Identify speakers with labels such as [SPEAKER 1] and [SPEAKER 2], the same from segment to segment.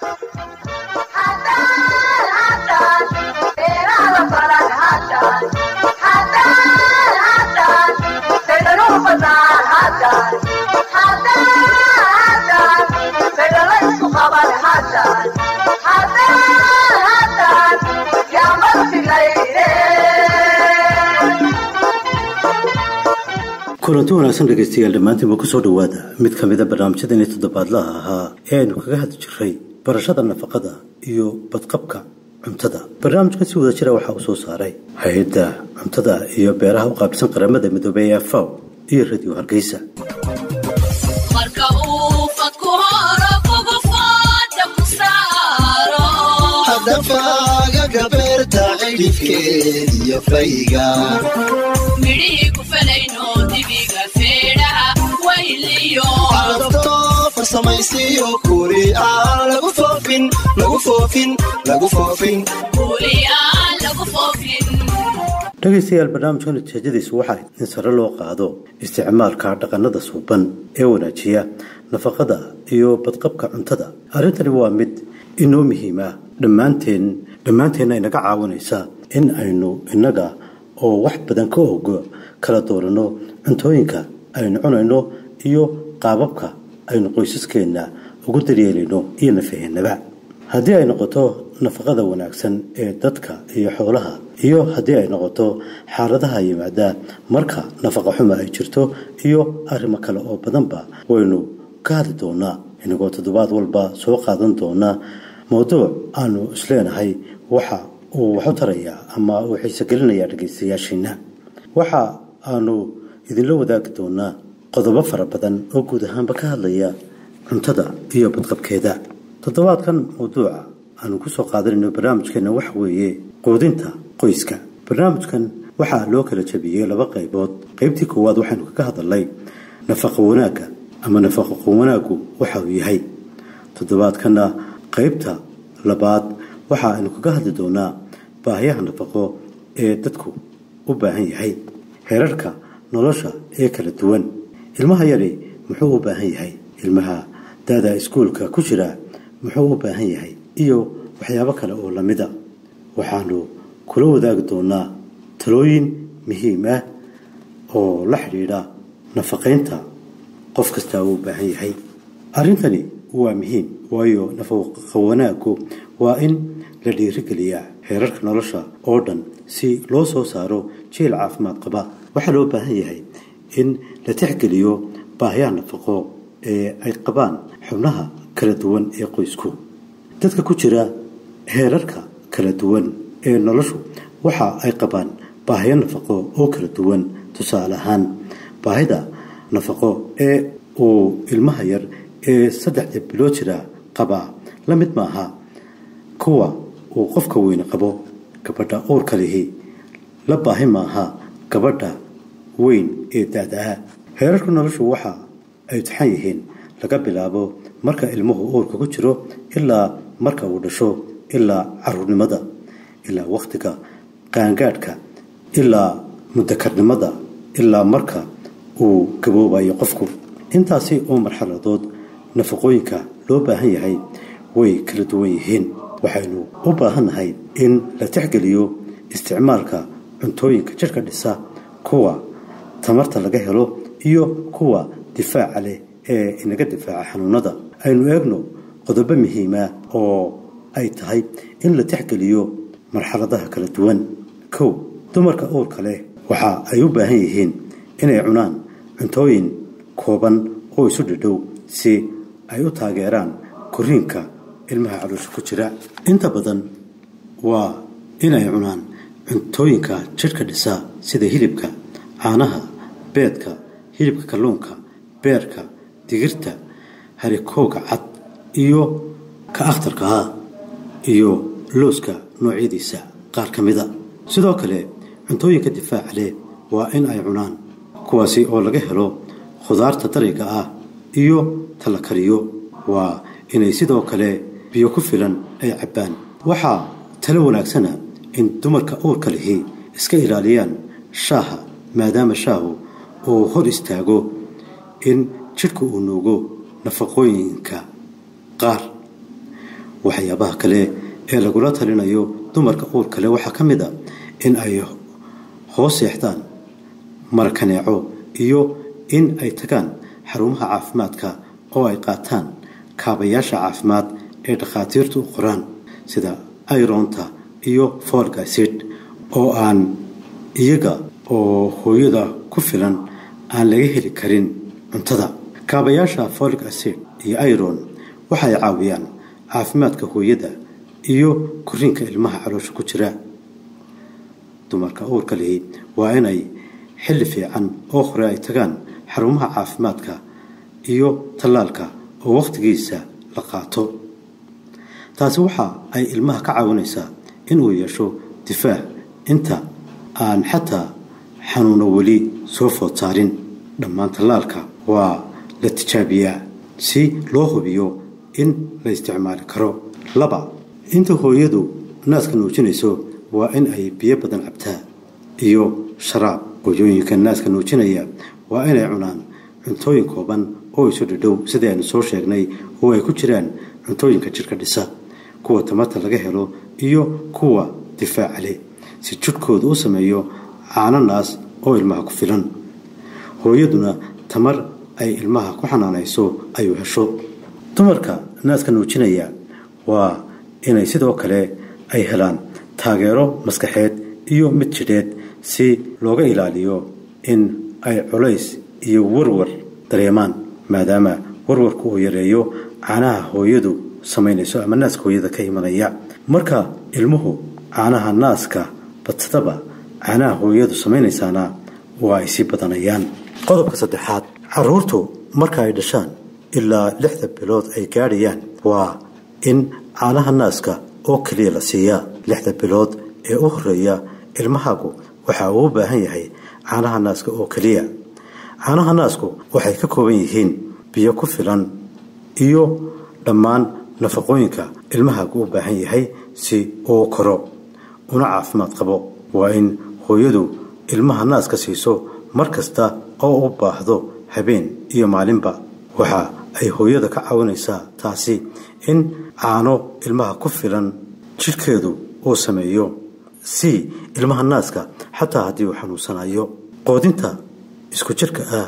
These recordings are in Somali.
[SPEAKER 1] kulanti wanaagsan dhegaystayaal dhammaantiinba kusoo dhowaada mid ka mida barnaamijyadani toddobaadlaha ahaa ee aynu kaga hadli jiray barashada nafaqada iyo badqabka cuntada barnaamijkan si wada jira waxaa uu soo saaray hay-adda cuntada iyo beeraha u qaabilsan qaramada midoobey ee faw iyo radio hargeysa
[SPEAKER 2] hadafaaga gabeerta cidhifkeediyo fayga adabto farsamaysiyo kuuli aan lagu foofin lagu foofin lagu foofin
[SPEAKER 1] dhegaystayaal barnaamijka natiijadiisu waxay in sare loo qaado isticmaalka dhaqannada suuban ee wanaajiya nafaqada iyo badqabka cuntada arrintani waa mid inoo muhiim ah dhammaanteen dhammaanteenna inaga caawinaysa in aynu innaga oo wax badan ka og kala dooranno cuntooyinka aynu cunayno iyo qaababka aynu qoysaskeenna ugu daryeelayno iyo nafaheennaba haddii ay noqoto nafaqada wanaagsan ee dadka iyo xoolaha iyo haddii ay noqoto xaaladaha yimaada marka nafaqa xuma ay jirto iyo arrimo kale oo badanba waynu ka hadli doonaa inagoo toddobaad walba soo qaadan doona mowduuc aanu isleenahay waxa uu waxu tarayaa ama uu xiisogelinayaa dhegaystayaashiina waxa aanu idinla wadaagi doonaa qodobo fara badan oo guud ahaanba ka hadlaya cuntada iyo badqabkeeda toddobaadkan mawduuca aanu kusoo qaadanayno barnaamijkeena waxa weeye quudinta qoyska barnaamijkan waxaa loo kala jabiyey laba qaybood qaybtii koowaad waxaynu kaga hadalnay nafaqa wanaagga ama nafaqo wanaaggu waxa uu yahay toddobaadkana qaybta labaad waxa aynu kaga hadli doonaa baahiyaha nafaqo ee dadku u baahan yahay heerarka nolosha ee kala duwan ilmaha yari muxuu u baahan yahay ilmaha daada iskuulka ku jira muxuu u baahan yahay iyo waxyaabo kale oo lamida waxaanu kula wadaagi doonaa talooyin muhiim ah oo la xidhiidha nafaqaynta qof kastaa uu u baahan yahay arrintani waa muhiim waayo nafaqa wanaaggu waa in la dhiirigeliyaa heerarka nolosha oo dhan si loo soo saaro jeel caafimaad qaba waxaa loo baahan yahay in la tixgeliyo baahiyaha nafaqo ee ay qabaan xubnaha kala duwan ee qoysku dadka ku jira heerarka kala duwan ee noloshu waxa ay qabaan baahiyo nafaqo oo kala duwan tusaale ahaan baahida nafaqo ee uu ilmaha yar ee saddexda bilood jira qabaa la mid maaha kuwa uu qofka weyne qabo gabadha uurka lihi la baahi maaha gabadha weyn ee daada-a heerarka noloshu waxa ay taxan yihiin laga bilaabo marka ilmuhu uurka ku jiro ilaa marka uu dhasho ilaa caruurnimada ilaa wakhtiga qaangaadhka ilaa mudakarnimada ilaa marka uu gaboobayo qofku intaasi oo marxaladood nafaqooyinka loo baahan yahay way kala duwan yihiin waxaynu u baahannahay in la tixgeliyo isticmaalka cuntooyinka jidhka dhisa kuwa tamarta laga helo iyo kuwa difaaca leh ee inaga difaaca xanuunada aynu eegno qodobo muhiima oo ay tahay in la tixgeliyo marxaladaha kala duwan kow dumarka uurka leh waxa ay u baahan yihiin inay cunaan cuntooyin kooban oo isu dhidhow si ay u taageeraan koriinka ilmaha caloosha ku jira inta badan waa inay cunaan cuntooyinka jidhka dhisa sida hilibka caanaha beedka hilibka kalluunka beerka digirta harikooga cad iyo ka akhtarkaha iyo looska noocyadiisa qaar ka mida sidoo kale cuntooyinka difaaca leh waa in ay cunaan kuwaasi oo laga helo khudaarta dariga ah iyo tala kariyo waa inay sidoo kale biyo ku filan ay cabbaan waxaa talo wanaagsana in dumarka uurka lihi iska ilaaliyaan shaaha maadaama shaahu uu hor istaago in jidhku uu nuugo nafaqooyinka qaar waxyaabaha kale ee lagula talinayo dumarka uur kale waxaa ka mid a in ay hoos seexdaan marakaneeco iyo in ay tagaan xarumaha caafimaadka oo ay qaataan kaabayaasha caafimaad ee dhakhaatiirtu u qoraan sida ironta iyo folgacid oo aan iyaga oo hooyada ku filan aan laga heli karin cuntada kaabayaasha folic acid iyo iron waxay caawiyaan caafimaadka hooyada iyo koriinka ilmaha caloosha ku jira dumarka uurka lihi waa inay xilli fiican oo hore ay tagaan xarumaha caafimaadka iyo tallaalka oo wakhtigiisa la qaato taasi waxa ay ilmaha ka caawinaysaa inuu yeesho difaac inta aan xataa xanuuno weli soo food saarin dhammaan tallaalka waa la tijaabiyaa si loo hubiyo in la isticmaali karo laba inta hooyadu naaska nuujinayso waa in ay biyo badan cabtaa iyo sharaab hooyooyinka naaska nuujinaya waa inay cunaan cuntooyin kooban oo isu dhidhow sidii aynu soo sheegnay oo ay ku jiraan cuntooyinka jidhka dhisa kuwa tamarta laga helo iyo kuwa difaaca leh si jidhkooda u sameeyo caano naas oo ilmaha ku filan hooyaduna tamar ay ilmaha ku xanaanayso ayuu hesho dumarka naaska nuujinaya waa inay sidoo kale ay helaan taageero maskaxeed iyo mid jidheed si looga ilaaliyo in ay culays iyo warwar dareemaan maadaama warwarku uu yareeyo caanaha hooyadu samaynayso ama naaska hooyada ka imanaya marka ilmuhu caanaha naaska badsadaba caanaha hooyadu samaynaysaana waa ay sii badanayaan qodobka saddexaad caruurtu marka ay dhashaan ilaa lixda bilood ay gaadhayaan waa in caanaha naaska oo keliya la siiyaa lixda bilood ee u horeeya ilmahaagu waxa uu u baahan yahay caanaha naaska oo keliya caanaha naasku waxay ka kooban yihiin biyo ku filan iyo dhammaan nafaqooyinka ilmahaagu u baahan yahay si uu koro una caafimaad qabo waa in hooyadu ilmaha naaska siiso mar kasta oo u baahdo habeen iyo maalinba waxa ay hooyada ka caawinaysaa taasi in caano ilmaha ku filan jidhkeedu uu sameeyo si ilmaha naaska xataa haddii uu xanuunsanayo qoodinta isku jirka ah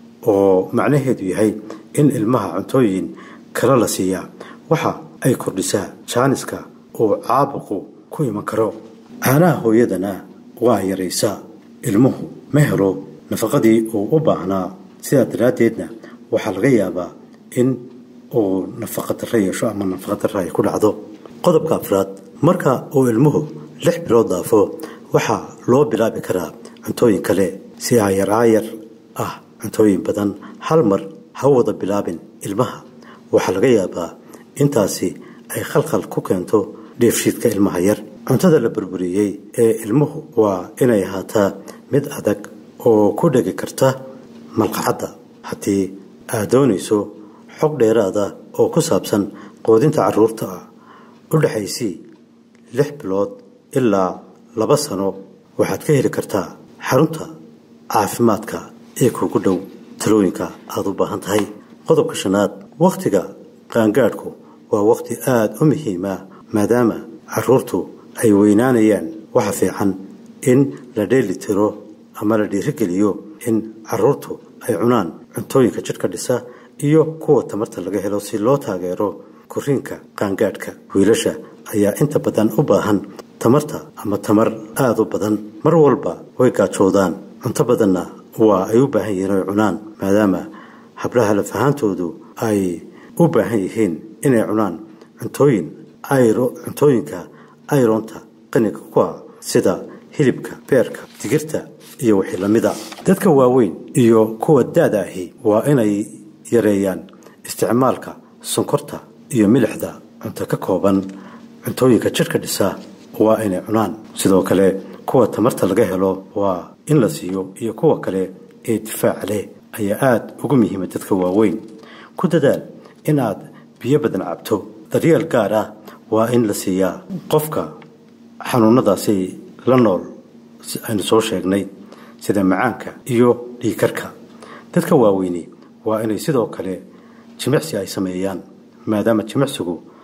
[SPEAKER 1] oo macnaheedu yahay in ilmaha cuntooyin kale la siiyaa waxa ay kordhisaa jaaniska uu caabuqu ku iman karo caanaha hooyadana waa yaraysaa ilmuhu ma helo nafaqadii uu u baahnaa sidaa daraaddeedna waxaa laga yaabaa in uu nafaqa darro yeesho ama nafaqa darro ay ku dhacdo qodobka afraad marka uu ilmuhu lix bilood dhaafo waxaa loo bilaabi karaa cuntooyin kale si aayar aayar ah cuntooyin badan hal mar ha wada bilaabin ilmaha waxaa laga yaabaa intaasi ay khalkhal ku keento dheefshiidka ilmaha yar cuntada la burburiyey ee ilmuhu waa inay ahaataa mid adag oo ku dhegi karta malqacadda haddii aad doonayso xog dheeraada oo ku saabsan qoodinta carruurta ah u dhexaysii lix bilood ilaa laba sano waxaad ka heli kartaa xarunta caafimaadka ee kuugu dhow talooyinka aada u baahan tahay qodobka shanaad wakhtiga qaangaadhku waa wakhti aada u muhiima maadaama carruurtu ay weynaanayaan waxa fiican in la dheeli tiro ama la dhiirigeliyo in carruurtu ay cunaan cuntooyinka jidhka dhisa iyo kuwa tamarta laga helo si loo taageero koriinka qaangaadhka wiilasha ayaa inta badan u baahan tamarta ama tamar aada u badan mar walba way gaajoodaan cunto badanna waa ay u baahan yihiin oy cunaan maadaama hablaha lafahaantoodu ay u baahan yihiin inay cunaan cuntooyin cuntooyinka ayronta qaniga ku ah sida hilibka beerka digirta iyo wixii lamida dadka waaweyn iyo kuwa da-da ahi waa inay yareeyaan isticmaalka sonkorta iyo milixda cunto ka kooban cuntooyinka jidhka dhisa waa inay cunaan sidoo kale kuwa tamarta laga helo waa in la siiyo iyo kuwa kale ee difaaca leh ayaa aada ugu muhiima dadka waaweyn ku dadaal in aad biyo badan cabto daryeel gaar ah waa in la siiyaa qofka xanuunadaasi la nool aynu soo sheegnay sida macaanka iyo dhiikarka dadka waaweyni waa inay sidoo kale jimicsi ay sameeyaan maadaama jimicsigu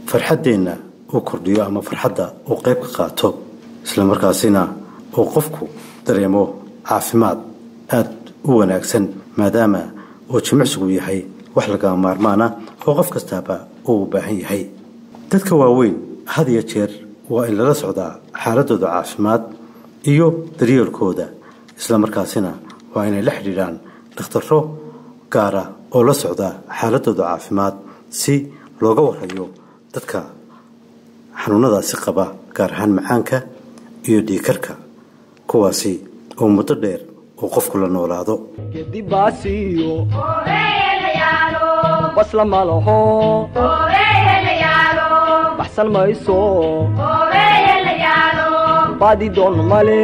[SPEAKER 1] farxaddeenna uu kordhiyo ama farxadda uu qayb ka qaato islamarkaasina uu qofku dareemo caafimaad aad u wanaagsan maadaama uu jimicsigu yahay wax lagama maarmaana oo qof kastaaba uu u baahan yahay dadka waaweyn had iyo jeer waa in lala socdaa xaaladooda caafimaad iyo daryeelkooda islamarkaasina waa inay la xidhiidhaan dhakhtarro gaara oo la socda xaaladooda caafimaad si looga warayo dadka xanuunadaasi qaba gaar ahaan macaanka iyo dhiikarka kuwaasi oo muddo dheer uu qofku la noolaado
[SPEAKER 3] gedibaasiyo basla malaho baxsan mayso baadi doon male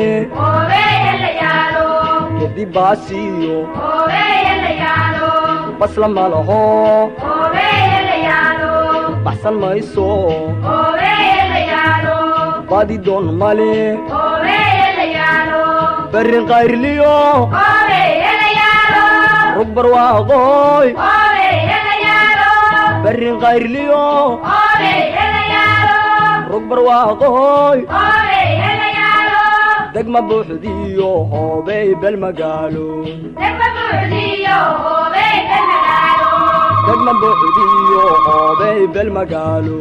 [SPEAKER 3] gedibaasiyo basla malaho baxsan mayso baadi doon male berrin qayrliyo rug barwaaqooy berrin qayrliyo rug barwaaqooy degma buuxdiyo hoobey bel magaalo degma buuxdiyo hoobey bel magaalo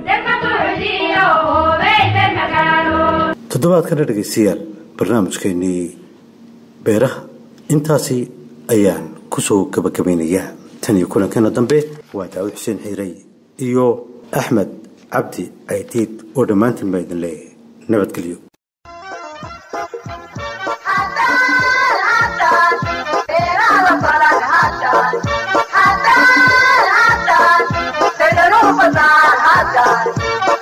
[SPEAKER 1] toddobaadkana dhegaystayaal barnaamijkeennii beeraha intaasi ayaan ku soo gabagabaynayaa tan iyo kulankeena dambe waa daawud xuseen xiirey iyo axmed cabdi caydiid oo dhammaantiin baa idin leeyahay nabadgelyo
[SPEAKER 4] Hadan, hadan, hadan, hadan, hadan, hadan,